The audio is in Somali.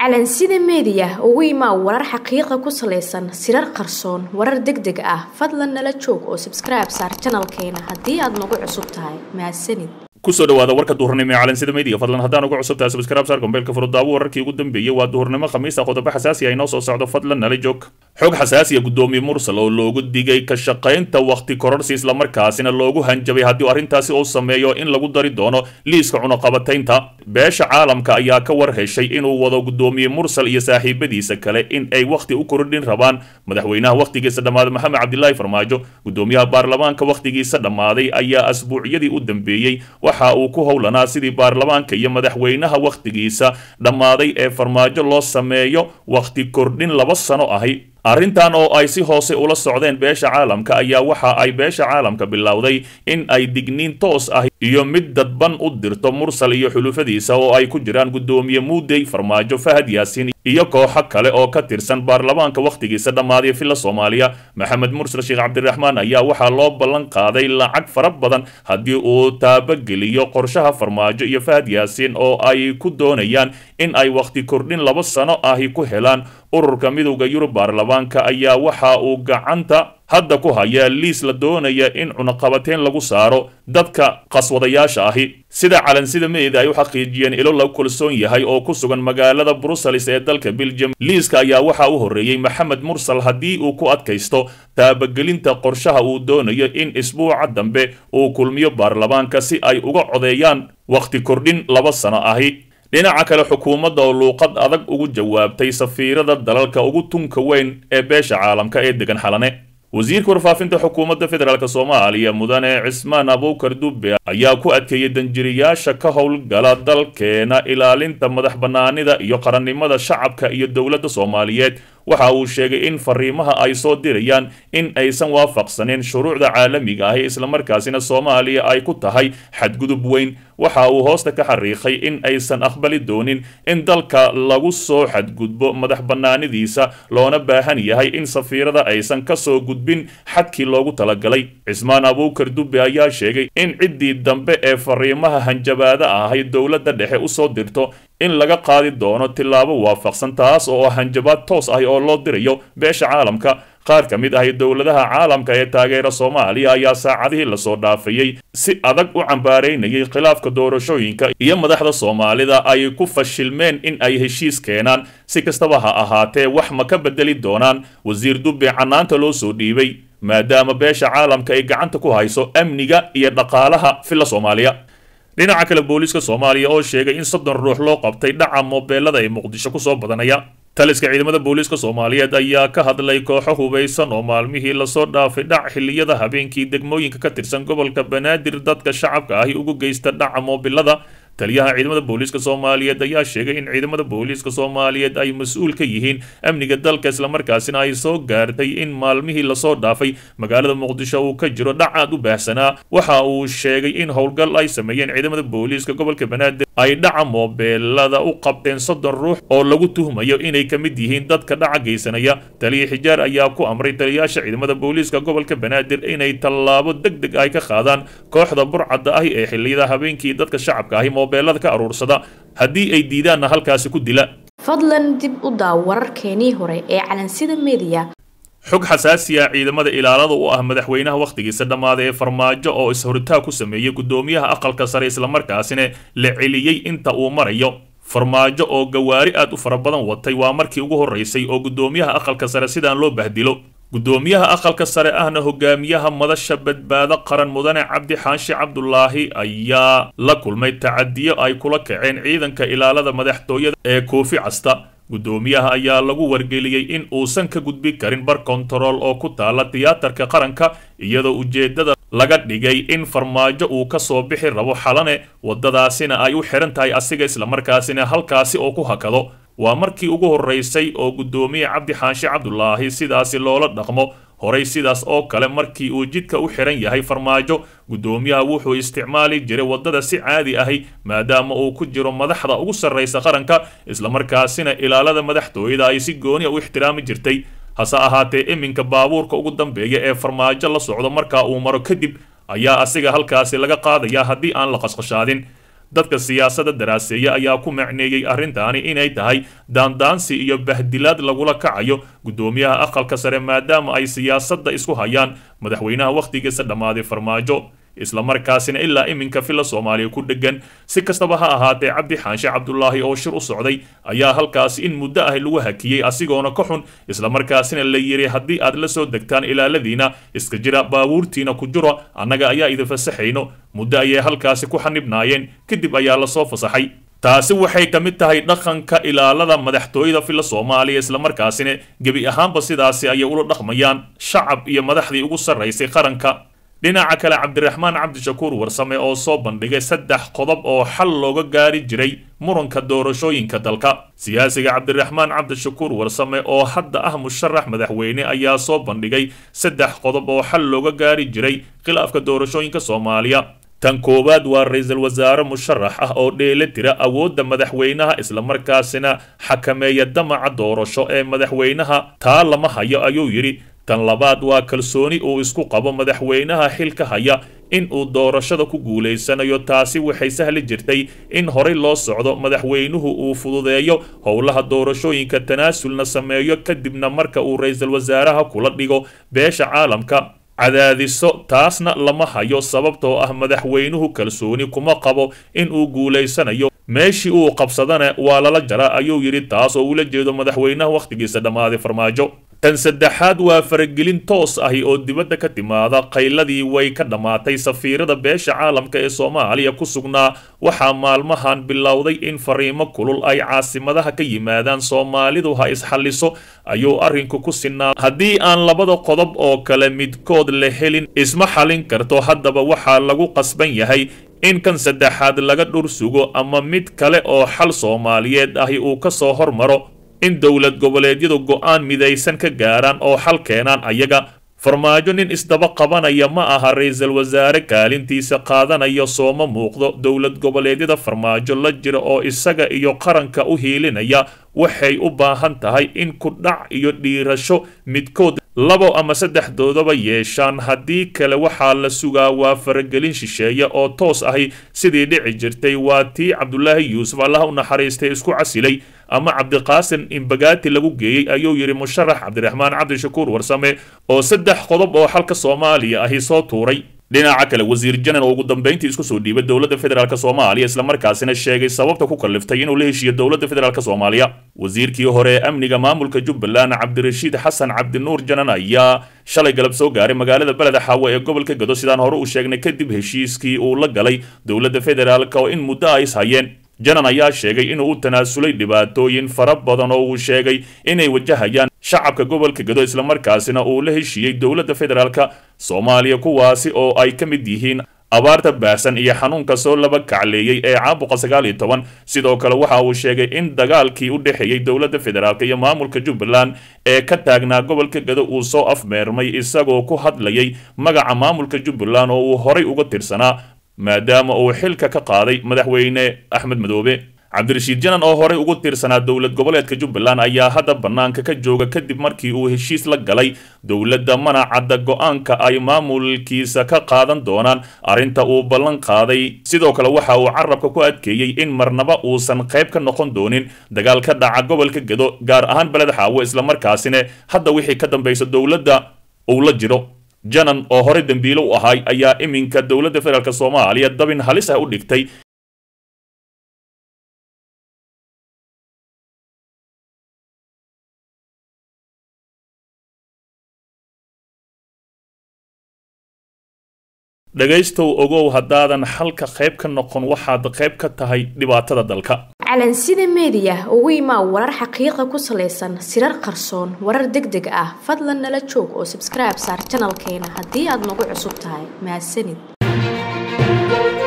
calansida meediya ugu imaa warar xaqiiqa ku salaysan sirar qarsoon warar deg deg ah fadlan nala joog oo sabskribe saar janalkeena haddii aad nagu cusub tahay mahadsanid kusoo dhawaada warka duhurnimo ee calansida media fadlan haddaan uga cusub tahay subscribe saar gombeelka furudaawo wararkii ugu dambeeyey waa duhurnimo khamiista qodobo xasaasi ah inoo soo socdo fadlan nala joog xog xasaasiya guddoomiye mursal oo loogu digay ka shaqaynta wakhti kororsi islamarkaasina loogu hanjabay haddii arrintaasi uu sameeyo in lagu dari doono liiska cunaqabataynta beesha caalamka ayaa ka war heshay inuu wado guddoomiye mursal iyo saaxiibadiisa kale in ay wakhti u kordhin rabaan madaxweynaha wakhtigiisa dhammaaday maxamed cabdilaahi farmaajo guddoomiyaha baarlamaanka wakhtigiisa dhammaaday ayaa asbuucyadii u dambeeyey waxa uu ku howlanaa sidii baarlamaanka iyo madaxweynaha wakhtigiisa dhammaaday ee farmaajo loo sameeyo wakhti kordhin laba sano ahi arrintan oo ay si hoose ula socdeen beesha caalamka ayaa waxa ay beesha caalamka bilowday in ay digniin toos ah iyo mid dadban u dirto mursal iyo xulufadiisa oo ay ku jiraan guddoomiye muudey farmaajo fahad yaasiin iyo kooxo kale oo ka tirsan baarlamaanka wakhtigiisa dhammaaday villa soomaaliya maxamed mursal sheekh cabdiraxmaan ayaa waxaa loo ballan qaaday lacag fara badan haddii uu taabageliyo qorshaha farmaajo iyo fahad yaasiin oo ay ku doonayaan in ay wakhti kordhin laba sano ahi ku helaan ururka midowda yurub baarlamaanka ayaa waxa uu gacanta hadda ku hayaa liis la doonaya in cunaqabateyn lagu saaro dadka qaswadayaasha ahi sida calansida meeda ay u xaqiijiyeen ilo lagu kalsoon yahay oo ku sugan magaalada brussels ee dalka belgium liiska ayaa waxaa u horreeyey maxamed mursal haddii uu ku adkaysto taabagelinta qorshaha uu doonayo in isbuuca dambe uu kulmiyo baarlamaanka si ay uga codeeyaan wakhti kordhin laba sano ahi dhinaca kale xukuumadda oo luuqad adag ugu jawaabtay safiirada dalalka ugu tunka weyn ee beesha caalamka ee degan xalane wasiirka warfaafinta xukuumadda federaalk soomaaliya mudane cismaan abuukar dube ayaa ku adkeeyey danjiriyaasha ka howlgala dalkeena ilaalinta madax bannaanida iyo qarannimada shacabka iyo dowladda soomaaliyeed waxa uu sheegay in fariimaha ay soo dirayaan in aysan waafaqsaneyn shuruucda caalamiga ahi islamarkaasina soomaaliya ay ku tahay xadgudub weyn waxa uu hoosta ka xariiqay in aysan aqbali doonin in dalka lagu soo xadgudbo madax bannaanidiisa loona baahan yahay in safiirada aysan ka soo gudbin xadkii loogu talagalay cismaan abuukar dube ayaa sheegay in ciddii dambe ee fariimaha hanjabaada ahay dowladda dhexe usoo dirto in laga qaadi doono tillaabo waafaqsan taas oo hanjabaad toos ah oo loo dirayo beesha caalamka qaar ka mid ahi dowladaha caalamka ee taageera soomaaliya ayaa saacadihii lasoo dhaafayey si adag u cambaaraynayay khilaafka doorashooyinka iyo madaxda soomaalida ay ku fashilmeen in ay heshiis keenaan si kastaba ha ahaatee wax ma ka bedeli doonaan wasiir dube canaanta loo soo dhiibay maadaama beesha caalamka ay gacanta ku hayso amniga iyo dhaqaalaha villa soomaaliya dhinaca kale booliiska soomaaliya oo sheegay in soddon ruux loo qabtay dhaca moobeelada ee muqdisho kusoo badanaya taliska ciidamada booliiska soomaaliyeed ayaa ka hadlay kooxo hubaysan oo maalmihii lasoo dhaafay dhac xilliyada habeenkii degmooyinka ka tirsan gobolka banaadir dadka shacabka ahi ugu geysta dhaca moobilada taliyaha ciidamada booliiska soomaaliyeed ayaa sheegay in ciidamada booliiska soomaaliyeed ay mas-uul ka yihiin amniga dalka islamarkaasina ay soo gaartay in maalmihii lasoo dhaafay magaalada muqdisho uu ka jiro dhac aad u baahsanaa waxa uu sheegay in howlgal ay sameeyeen ciidamada booliiska gobolka banaadir ay dhaca moobeelada u qabteen soddon ruux oo lagu tuhmayo inay ka mid yihiin dadka dhaca geysanaya taliya xijaar ayaa ku amray taliyaasha ciidamada booliiska gobolka banaadir inay tallaabo deg deg ay ka qaadaan kooxda burcadda ahi ee xilliyada habeenkii dadka shacabka ahi moobeelada ka aruursada haddii ay diidaanna halkaasi ku dila fadlan dib u daaw wararkeenii hore ee calansida meediya xog xasaasiya ciidamada ilaalada u ah madaxweynaha wakhtigiisa dhammaaday ee farmaajo oo is-horitaa ku sameeyey guddoomiyaha aqalka sare islamarkaasina la celiyey inta uu marayo farmaajo oo gawaari aad u fara badan watay waa markii ugu horraysay oo guddoomiyaha aqalka sare sidaan loo bahdilo guddoomiyaha aqalka sare ahna hogaamiyaha madasha badbaado qaran mudane cabdi xaashi cabdulaahi ayaa la kulmay tacadiyo ay kula kaceen ciidanka ilaalada madaxtooyada ee koofi casta guddoomiyaha ayaa lagu wargeliyey in uusan ka gudbi karin bar kontarool oo ku taala tiyaatarka qaranka iyadoo ujeeddada laga dhigay in farmaajo uu ka soo bixi rabo xalane waddadaasina ay u xihan tahay asiga islamarkaasina halkaasi oo ku hakado waa markii ugu horraysay oo guddoomiye cabdi xaashi cabdulaahi sidaasi loola dhaqmo horay sidaas oo kale markii uu jidka u xihan yahay farmaajo guddoomiyaha wuxuu isticmaali jiray waddada si caadi ahi maadaama uu ku jiro madaxda ugu sarraysa qaranka islamarkaasina ilaalada madaxtooyada ay si gooni a u ixtiraami jirtay hase ahaatee iminka baabuurka ugu dambeeya ee farmaajo la socdo markaa uu maro kadib ayaa asiga halkaasi laga qaadayaa haddii aan la qasqashaadin dadka siyaasadda daraaseeya ayaa ku macneeyey arrintaani inay tahay daandaansi iyo bahdilaad lagula kacayo guddoomiyaha aqalka sare maadaama ay siyaasadda isku hayaan madaxweynaha wakhtigiisa dhammaaday farmaajo islamarkaasina ilaa iminka filla soomaaliya ku dhegan si kastaba ha ahaatee cabdi xaanshe cabdulaahi oo shir u socday ayaa halkaasi in muddo ah lagu hakiyey asigoona ka xun islamarkaasina la yidhi haddii aad la soo degtaan ilaaladiina iska jira baabuurtiina ku jiro annaga ayaa idin fasaxayno muddo ayay halkaasi ku xanibnaayeen kadib ayaa lasoo fasaxay taasi waxay ka mid tahay dhaqanka ilaalada madaxtooyada filla soomaaliya islamarkaasina gebi ahaanba sidaasi ayay ula dhaqmayaan shacab iyo madaxdii ugu sarraysay qaranka dhinaca kale cabdiraxmaan cabdishakuur warsame oo soo bandhigay saddex qodob oo xal looga gaari jiray muranka doorashooyinka dalka siyaasiga cabdiraxmaan cabdishakuur warsame oo hadda ah musharax madaxweyne ayaa soo bandhigay saddex qodob oo xal looga gaari jiray khilaafka doorashooyinka soomaaliya tan koowaad waa ra-iisul wasaare musharax ah oo dheela tira awoodda madaxweynaha islamarkaasina xakameeya damaca doorasho ee madaxweynaha taa lama hayo ayuu yidhi tan labaad waa kalsooni uu isku qabo madaxweynaha xilka haya in uu doorashada ku guulaysanayo taasi waxay sahli jirtay in horey loo socdo madaxweynuhu uu fududeeyo howlaha doorashooyinka tanaasulna sameeyo kadibna marka uu ra-iisul wasaaraha kula dhigo beesha caalamka cadaadiso taasna lama hayo sababtoo ah madaxweynuhu kalsooni kuma qabo in uu guulaysanayo meeshii uu qabsadana waa lala jara ayuu yidhi taas oo ula jeedo madaxweynaha wakhtigiisa dhammaaday farmaajo tan saddexaad waa faragelin toos ahi oo dibadda ka timaada qayladii way ka dhammaatay safiirada beesha caalamka ee soomaaliya ku sugnaa waxaa maalmahan bilowday in fariimo kulul ay caasimadaha ka yimaadaan soomaalidu ha isxalliso ayuu arrinku ku sinaa haddii aan labada qodob oo kale midkood la helin isma xallin karto haddaba waxaa lagu qasban yahay in kan saddexaad laga dhur sugo ama mid kale oo xal soomaaliyeed ahi uu ka soo hormaro in dowlad goboleedyadu go'aan midaysan ka gaaraan oo xal keenaan ayaga farmaajo nin isdaba qabanaya ma aha ra-iisul wasaare kaalintiisa qaadanaya sooma muuqdo dowlad goboleedyada farmaajo la jira oo isaga iyo qaranka u hiilinaya waxay u baahan tahay in ku dhac iyo dhiirasho midkood labo ama saddexdoodaba yeeshaan haddii kale waxaa la sugaa waa faragelin shisheeye oo toos ahi sidii dhici jirtay waa tii cabdulaahi yuusuf allaha u naxariistay isku casilay ama cabdiqaasim imbagaati lagu geeyey ayuu yidhi musharax cabdiraxmaan cabdishakuur warsame oo saddex qodob oo xalka soomaaliya ahi soo tuuray dhinaca kale wasiir janan oo ugu dambayntii isku soo dhiibay dowladda federaalk soomaaliya islamarkaasina sheegay sababta ku kalliftay inuu la heshiiyo dowladda federaalk soomaaliya wasiirkii hore ee amniga maamulka jubbaland cabdirashiid xasan cabdinuur janan ayaa shalay galab soo gaaray magaalada beleda xaawe ee gobolka gado sidaan hore uu sheegnay kadib heshiiskii uu la galay dowladda federaalk oo in muddo ay is hayeen janan ayaa sheegay inuu u tanaasulay dhibaatooyin fara badan oo uu sheegay inay wajahayaan shacabka gobolka gado islamarkaasina uu la heshiiyey dowladda federaalk soomaaliya kuwaasi oo ay ka mid yihiin abaarta baahsan iyo xanuunka soo laba kacleeyey ee caabuqa sagaal iyo toban sidoo kale waxa uu sheegay in dagaalkii u dhexeeyey dowladda federaalk iyo maamulka jubbaland ee ka taagnaa gobolka gado uu soo afmeermay isagoo ku hadlayay magaca maamulka jubbaland oo uu horay uga tirsanaa maadaama uu xilka ka qaaday madaxweyne axmed madoobe cabdirashiid janan oo horey ugu tiirsanaa dowlad goboleedka jubbaland ayaa hadda bannaanka ka jooga kadib markii uu heshiis la galay dowladda manacadda go-aanka ay maamulkiisa ka qaadan doonaan arrinta uu ballan qaaday sidoo kale waxa uu carabka ku adkeeyey in marnaba uusan qayb ka noqon doonin dagaal ka dhaca gobolka gado gaar ahaan beled xaawo islamarkaasina hadda wixii ka dambaysa dowladda uu la jiro janan oo horey dembiilo u ahay ayaa iminka dowladda federaalk soomaaliya dabin halis ah u dhigtay dhegaystow ogow haddaadan xalka qayb ka noqon waxaad qayb ka tahay dhibaatada dalka calansida meediya ugu imaa warar xaqiiqa ku salaysan sirar qarsoon warar deg deg ah fadlan nala joog oo sabskribe saar janalkeena haddii aad nagu cusub tahay mahadsanid